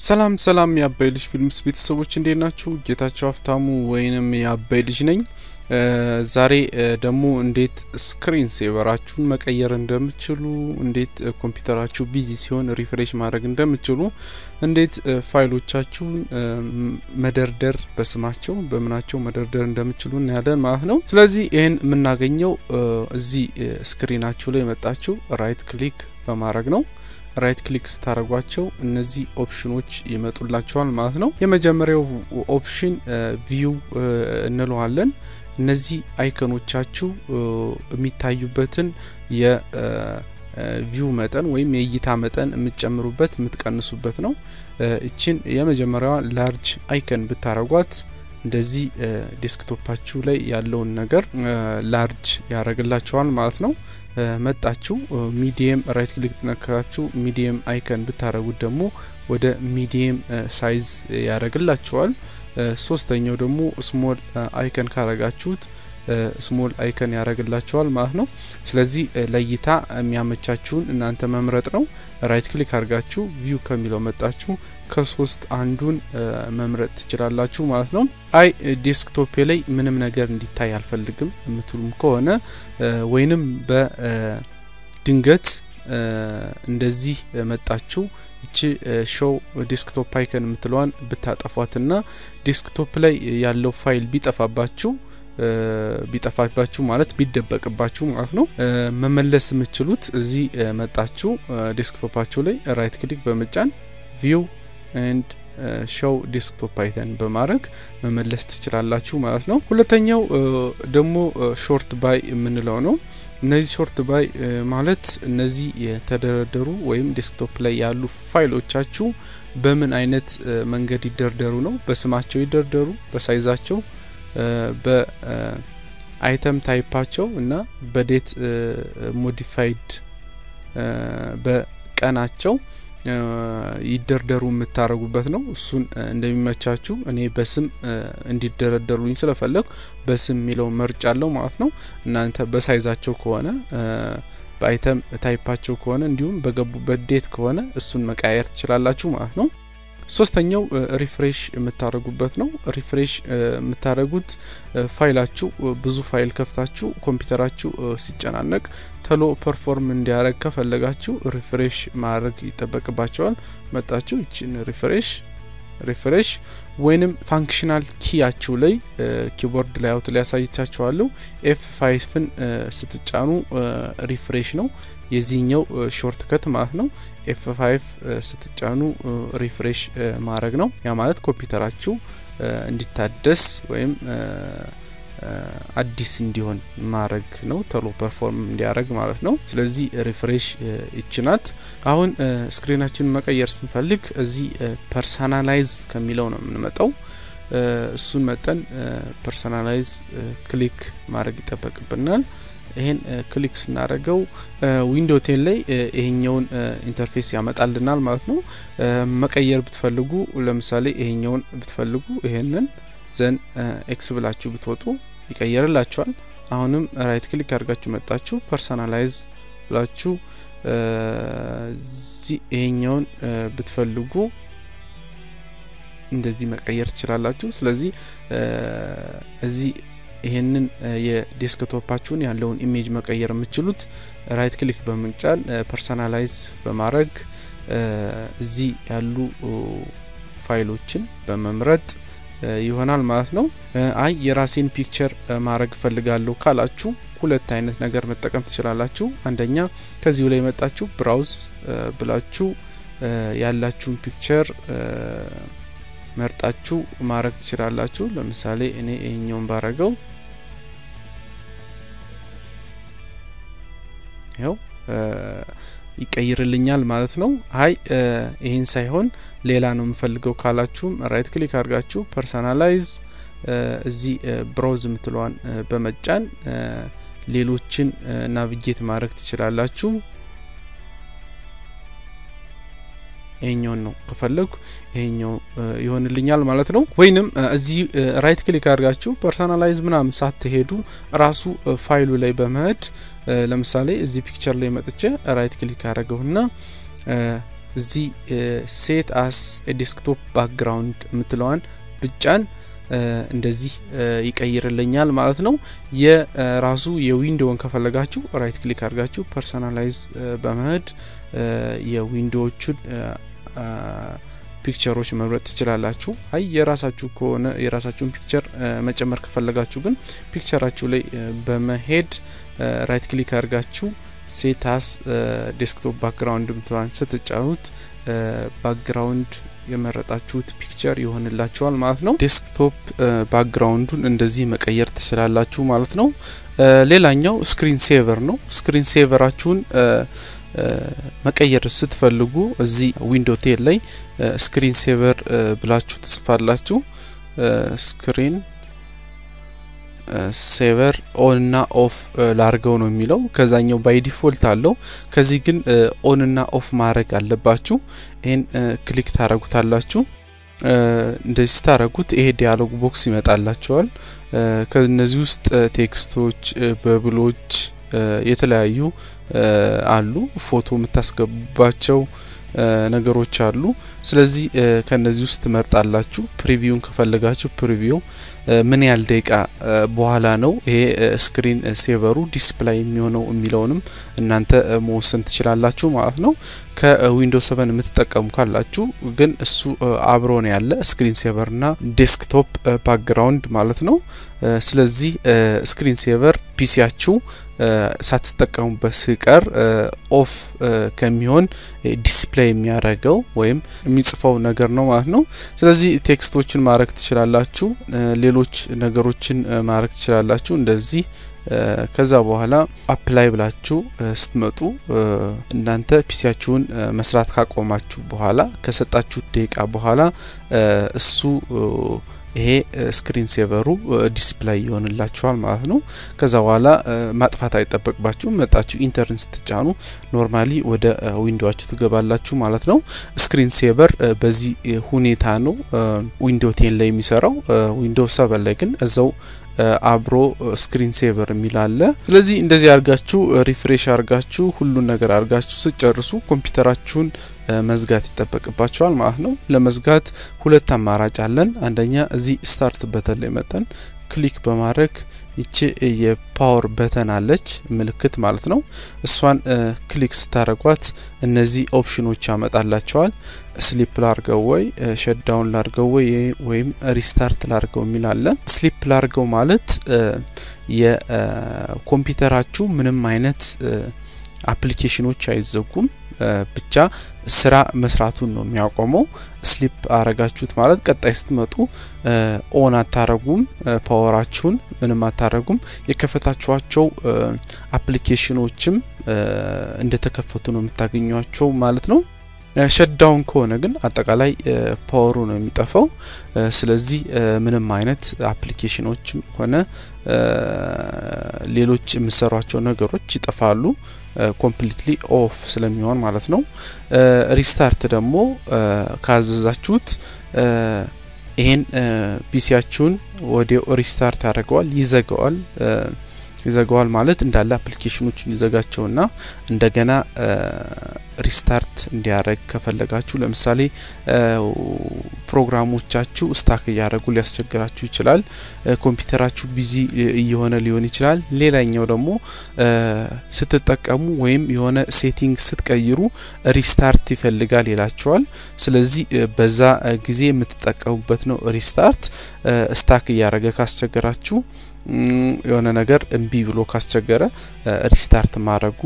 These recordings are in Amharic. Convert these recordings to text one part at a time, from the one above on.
ሰላም ሰላም የአባይ ልጅ ፊልምስ ቤተሰቦች እንዴት ናችሁ? ጌታቸው ሀፍታሙ ወይንም የአባይ ልጅ ነኝ። ዛሬ ደግሞ እንዴት ስክሪን ሴቨራችሁን መቀየር እንደምትችሉ፣ እንዴት ኮምፒውተራችሁ ቢዚ ሲሆን ሪፍሬሽ ማድረግ እንደምትችሉ፣ እንዴት ፋይሎቻችሁን መደርደር በስማቸው በምናቸው መደርደር እንደምትችሉ እናያለን ማለት ነው። ስለዚህ ይህን የምናገኘው እዚህ ስክሪናችሁ ላይ መጣችሁ ራይት ክሊክ በማድረግ ነው። ራይት ክሊክ ስታደረጓቸው እነዚህ ኦፕሽኖች ይመጡላቸዋል ማለት ነው። የመጀመሪያው ኦፕሽን ቪው እንለዋለን። እነዚህ አይከኖቻችሁ የሚታዩበትን የቪው መጠን ወይም የእይታ መጠን የምትጨምሩበት የምትቀንሱበት ነው። እችን የመጀመሪያዋ ላርጅ አይከን ብታረጓት እንደዚህ ዴስክቶፓችሁ ላይ ያለውን ነገር ላርጅ ያደርግላቸዋል ማለት ነው። መጣችሁ ሚዲየም ራይት ክሊክ ነካችሁ ሚዲየም አይከን ብታደረጉት ደግሞ ወደ ሚዲየም ሳይዝ ያደርግላቸዋል። ሶስተኛው ደግሞ ስሞል አይከን ካረጋችሁት ስሞል አይከን ያደርግላቸዋል ማለት ነው። ስለዚህ ለእይታ የሚያመቻችሁን እናንተ መምረጥ ነው። ራይት ክሊክ አድርጋችሁ ቪው ከሚለው መጣችሁ ከሶስት አንዱን መምረጥ ትችላላችሁ ማለት ነው። አይ ዴስክቶፕ ላይ ምንም ነገር እንዲታይ አልፈልግም የምትሉም ከሆነ ወይንም በድንገት እንደዚህ መጣችሁ ይቺ ሾው ዴስክቶፕ አይከን የምትለዋን ብታጠፏትና ዴስክቶፕ ላይ ያለው ፋይል ቢጠፋባችሁ ቢጠፋባችሁ ማለት ቢደበቅባችሁ ማለት ነው መመለስ የምትችሉት እዚህ መጣችሁ ዴስክቶፓችሁ ላይ ራይት ክሊክ በመጫን ቪው ኤንድ ሾው ዴስክቶፕ አይተን በማድረግ መመለስ ትችላላችሁ ማለት ነው። ሁለተኛው ደግሞ ሾርት ባይ የምንለው ነው። እነዚህ ሾርት ባይ ማለት እነዚህ የተደረደሩ ወይም ዴስክቶፕ ላይ ያሉ ፋይሎቻችሁ በምን አይነት መንገድ ይደርደሩ ነው። በስማቸው ይደርደሩ፣ በሳይዛቸው በአይተም ታይፓቸው እና በዴት ሞዲፋይድ በቀናቸው ይደርደሩ የምታደርጉበት ነው። እሱን እንደሚመቻችሁ እኔ በስም እንዲደረደሩኝ ስለፈለግ በስም የሚለው መርጫ አለው ማለት ነው። እናንተ በሳይዛቸው ከሆነ በአይተም ታይፓቸው ከሆነ እንዲሁም በገቡበት ዴት ከሆነ እሱን መቀያየር ትችላላችሁ ማለት ነው። ሶስተኛው ሪፍሬሽ የምታደርጉበት ነው። ሪፍሬሽ የምታደርጉት ፋይላችሁ ብዙ ፋይል ከፍታችሁ ኮምፒውተራችሁ ሲጨናነቅ ተሎ ፐርፎርም እንዲያደርግ ከፈለጋችሁ ሪፍሬሽ ማድረግ ይጠበቅባቸዋል። መጣችሁ ይችን ሪፍሬሽ ሪፍሬሽ ወይንም ፋንክሽናል ኪያችሁ ላይ ኪቦርድ ላይ አውት ላይ ያሳይቻችኋለሁ። ኤፍ ፋይፍን ስትጫኑ ሪፍሬሽ ነው የዚህኛው ሾርት ከት ማለት ነው። ኤፍ ፋይፍ ስትጫኑ ሪፍሬሽ ማድረግ ነው። ያ ማለት ኮምፒውተራችሁ እንዲታደስ ወይም አዲስ እንዲሆን ማድረግ ነው። ቶሎ ፐርፎርም እንዲያደርግ ማለት ነው። ስለዚህ ሪፍሬሽ ይችናት። አሁን ስክሪናችን መቀየር ስንፈልግ እዚህ ፐርሰናላይዝ ከሚለው ነው የምንመጣው። እሱን መጠን ፐርሰናላይዝ ክሊክ ማድረግ ይጠበቅብናል። ይሄን ክሊክ ስናደርገው ዊንዶ ቴን ላይ ይሄኛውን ኢንተርፌስ ያመጣልናል ማለት ነው። መቀየር ብትፈልጉ ለምሳሌ ይሄኛውን ብትፈልጉ ይሄንን ዘን ኤክስ ብላችሁ ብትወጡ ይቀየርላችኋል። አሁንም ራይት ክሊክ አድርጋችሁ መጣችሁ ፐርሰናላይዝ ብላችሁ ይሄኛውን ብትፈልጉ እንደዚህ መቀየር ትችላላችሁ። ስለዚህ እዚህ ይሄንን የዴስክቶፓችሁን ያለውን ኢሜጅ መቀየር የምትችሉት ራይት ክሊክ በመጫን ፐርሰናላይዝ በማድረግ እዚህ ያሉ ፋይሎችን በመምረጥ ይሆናል ማለት ነው። አይ የራሴን ፒክቸር ማድረግ እፈልጋለሁ ካላችሁ ሁለት አይነት ነገር መጠቀም ትችላላችሁ። አንደኛ ከዚሁ ላይ መጣችሁ ብራውዝ ብላችሁ ያላችሁን ፒክቸር መርጣችሁ ማድረግ ትችላላችሁ። ለምሳሌ እኔ ይሄኛውን ባረገው ይኸው ይቀይርልኛል ማለት ነው። አይ ይህን ሳይሆን ሌላ ነው የምፈልገው ካላችሁም ራይት ክሊክ አድርጋችሁ ፐርሰናላይዝ እዚህ ብራውዝ የምትለዋን በመጫን ሌሎችን ናቪጌት ማድረግ ትችላላችሁ። ይሄኛውን ነው ከፈለጉ ይሄኛው ይሆንልኛል ማለት ነው። ወይንም እዚህ ራይት ክሊክ አድርጋችሁ ፐርሰናላይዝ ምናምን ሳትሄዱ ራሱ ፋይሉ ላይ በመሄድ ለምሳሌ እዚህ ፒክቸር ላይ መጥቼ ራይት ክሊክ አድርገውና እዚህ ሴት አስ ዴስክቶፕ ባክግራውንድ የምትለዋን ብጫን እንደዚህ ይቀይርልኛል ማለት ነው። የራሱ የዊንዶውን ከፈለጋችሁ ራይት ክሊክ አድርጋችሁ ፐርሰናላይዝ በመሄድ የዊንዶዎቹን ፒክቸሮች መምረጥ ትችላላችሁ። አይ የራሳችሁ ከሆነ የራሳችሁን ፒክቸር መጨመር ከፈለጋችሁ ግን ፒክቸራችሁ ላይ በመሄድ ራይት ክሊክ አድርጋችሁ ሴታስ ዴስክቶፕ ባክግራውንድ ምትለዋን ስትጫኑት ባክግራውንድ የመረጣችሁት ፒክቸር ይሆንላችኋል ማለት ነው። ዴስክቶፕ ባክግራውንዱን እንደዚህ መቀየር ትችላላችሁ ማለት ነው። ሌላኛው ስክሪን ሴቨር ነው። ስክሪን ሴቨራችሁን መቀየር ስትፈልጉ እዚህ ዊንዶ ቴል ላይ ስክሪን ሴቨር ብላችሁ ትጽፋላችሁ። ስክሪን ሴቨር ኦን እና ኦፍ ላርገው ነው የሚለው። ከዛኛው ባይ ዲፎልት አለው። ከዚህ ግን ኦን እና ኦፍ ማድረግ አለባችሁ። ይህን ክሊክ ታረጉታላችሁ። እንደዚህ ስታረጉት ይሄ ዲያሎግ ቦክስ ይመጣላቸዋል። ከነዚህ ውስጥ ቴክስቶች፣ በብሎች የተለያዩ አሉ። ፎቶ የምታስገባቸው ነገሮች አሉ። ስለዚህ ከነዚህ ውስጥ ትመርጣላችሁ። ፕሪቪውን ከፈለጋችሁ ፕሪቪው ምን ያህል ደቂቃ በኋላ ነው ይሄ ስክሪን ሴቨሩ ዲስፕላይ የሚሆነው የሚለውንም እናንተ መወሰን ትችላላችሁ ማለት ነው። ከዊንዶ ሰቨን የምትጠቀሙ ካላችሁ ግን እሱ አብሮ ነው ያለ ስክሪን ሴቨርና ዴስክቶፕ ባክግራውንድ ማለት ነው። ስለዚህ ስክሪን ሴቨር ፒሲያችሁ ሳትጠቀሙበት ሲቀር ኦፍ ከሚሆን ዲስፕሌይ የሚያደርገው ወይም የሚጽፈው ነገር ነው ማለት ነው። ስለዚህ ቴክስቶችን ማድረግ ትችላላችሁ፣ ሌሎች ነገሮችን ማድረግ ትችላላችሁ እንደዚህ ከዛ በኋላ አፕላይ ብላችሁ ስትመጡ እናንተ ፒሲያችሁን መስራት ካቆማችሁ በኋላ ከሰጣችሁት ደቂቃ በኋላ እሱ ይሄ ስክሪን ሴቨሩ ዲስፕላይ ይሆንላችኋል ማለት ነው። ከዛ በኋላ ማጥፋት አይጠበቅባችሁም። መጣችሁ ኢንተርን ስትጫኑ ኖርማሊ ወደ ዊንዶዋችሁ ትገባላችሁ ማለት ነው። ስክሪን ሴቨር በዚህ ሁኔታ ነው ዊንዶ ቴን ላይ የሚሰራው። ዊንዶ ሰቨን ላይ ግን እዛው አብሮ ስክሪን ሴቨር የሚል አለ። ስለዚህ እንደዚህ አድርጋችሁ ሪፍሬሽ አድርጋችሁ ሁሉን ነገር አድርጋችሁ ስጨርሱ ኮምፒውተራችሁን መዝጋት ይጠበቅባቸዋል ማለት ነው። ለመዝጋት ሁለት አማራጭ አለን። አንደኛ እዚህ ስታርት በተን ላይ መጠን ክሊክ በማድረግ ይቺ የፓወር በተን አለች ምልክት ማለት ነው። እሷን ክሊክ ስታደረጓት እነዚህ ኦፕሽኖች ያመጣላቸዋል። ስሊፕ ላርገው ወይ ሸዳውን ላርገው ወይ ወይም ሪስታርት ላርገው የሚል አለ። ስሊፕ ላርገው ማለት የኮምፒውተራችሁ ምንም አይነት አፕሊኬሽኖች አይዘጉም ብቻ ስራ መስራቱን ነው የሚያቆመው። ስሊፕ አረጋችሁት ማለት ቀጣይ ስትመጡ ኦን አታረጉም፣ ፓወራችሁን ምንም አታረጉም። የከፈታችኋቸው አፕሊኬሽኖችም እንደተከፈቱ ነው የምታገኟቸው ማለት ነው። ሸዳውን ከሆነ ግን አጠቃላይ ፓወሩ ነው የሚጠፋው። ስለዚህ ምንም አይነት አፕሊኬሽኖችም ሆነ ሌሎች የምሰሯቸው ነገሮች ይጠፋሉ። ኮምፕሊትሊ ኦፍ ስለሚሆን ማለት ነው። ሪስታርት ደግሞ ካዘዛችሁት ይሄን ፒሲያችሁን ወዲያው ሪስታርት ያደርገዋል፣ ይዘጋዋል ይዘጋዋል ማለት እንዳለ አፕሊኬሽኖችን ይዘጋቸውና እንደገና ሪስታርት እንዲያደርግ ከፈለጋችሁ ለምሳሌ ፕሮግራሞቻችሁ ስታክ እያደረጉ ሊያስቸግራችሁ ይችላል። ኮምፒውተራችሁ ቢዚ እየሆነ ሊሆን ይችላል። ሌላኛው ደግሞ ስትጠቀሙ ወይም የሆነ ሴቲንግ ስትቀይሩ ሪስታርት ይፈልጋል ይላቸዋል። ስለዚህ በዛ ጊዜ የምትጠቀሙበት ነው ሪስታርት። ስታክ እያደረገ ካስቸገራችሁ የሆነ ነገር እምቢ ብሎ ካስቸገረ ሪስታርት ማድረጉ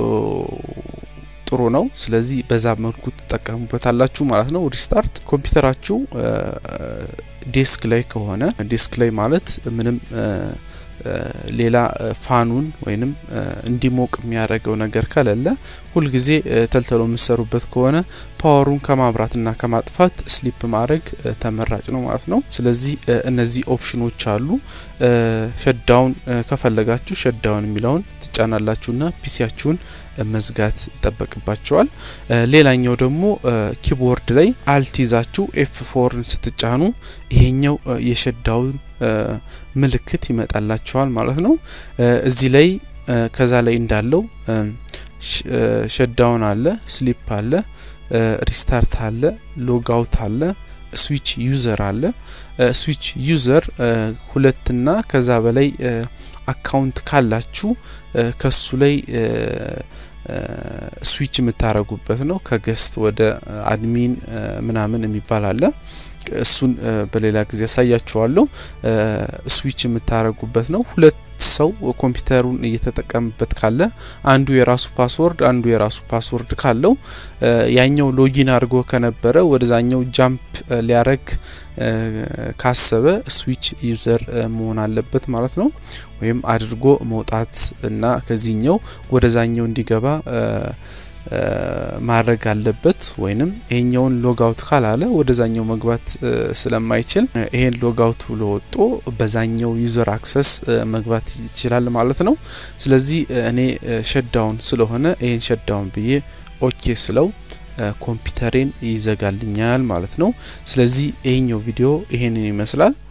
ጥሩ ነው። ስለዚህ በዛ መልኩ ትጠቀሙበታላችሁ ማለት ነው። ሪስታርት ኮምፒውተራችሁ ዴስክ ላይ ከሆነ ዴስክ ላይ ማለት ምንም ሌላ ፋኑን ወይንም እንዲሞቅ የሚያደርገው ነገር ከሌለ ሁልጊዜ ተልተሎ የምሰሩበት ከሆነ ፓወሩን ከማብራትና ከማጥፋት ስሊፕ ማድረግ ተመራጭ ነው ማለት ነው። ስለዚህ እነዚህ ኦፕሽኖች አሉ። ሸዳውን ከፈለጋችሁ ሸዳውን የሚለውን ትጫናላችሁና ፒሲያችሁን መዝጋት ይጠበቅባቸዋል። ሌላኛው ደግሞ ኪቦርድ ላይ አልት ይዛችሁ ኤፍ ፎርን ስትጫኑ ይሄኛው የሸዳውን ምልክት ይመጣላቸዋል ማለት ነው። እዚህ ላይ ከዛ ላይ እንዳለው ሸዳውን አለ፣ ስሊፕ አለ፣ ሪስታርት አለ፣ ሎጋውት አለ፣ ስዊች ዩዘር አለ። ስዊች ዩዘር ሁለትና ከዛ በላይ አካውንት ካላችሁ ከሱ ላይ ስዊች የምታረጉበት ነው። ከገስት ወደ አድሚን ምናምን የሚባል አለ። እሱን በሌላ ጊዜ ያሳያችኋለሁ። ስዊች የምታረጉበት ነው። ሁለት ሰው ኮምፒውተሩን እየተጠቀምበት ካለ አንዱ የራሱ ፓስወርድ አንዱ የራሱ ፓስወርድ ካለው ያኛው ሎጊን አድርጎ ከነበረ ወደዛኛው ጃምፕ ሊያረግ ካሰበ ስዊች ዩዘር መሆን አለበት ማለት ነው። ወይም አድርጎ መውጣት እና ከዚህኛው ወደዛኛው እንዲገባ ማድረግ አለበት። ወይንም ይሄኛውን ሎጋውት ካላለ ወደዛኛው መግባት ስለማይችል ይሄን ሎጋውት ብሎ ወጦ በዛኛው ዩዘር አክሰስ መግባት ይችላል ማለት ነው። ስለዚህ እኔ ሸዳውን ስለሆነ ይሄን ሸዳውን ብዬ ኦኬ ስለው ኮምፒውተሬን ይዘጋልኛል ማለት ነው። ስለዚህ ይሄኛው ቪዲዮ ይሄንን ይመስላል።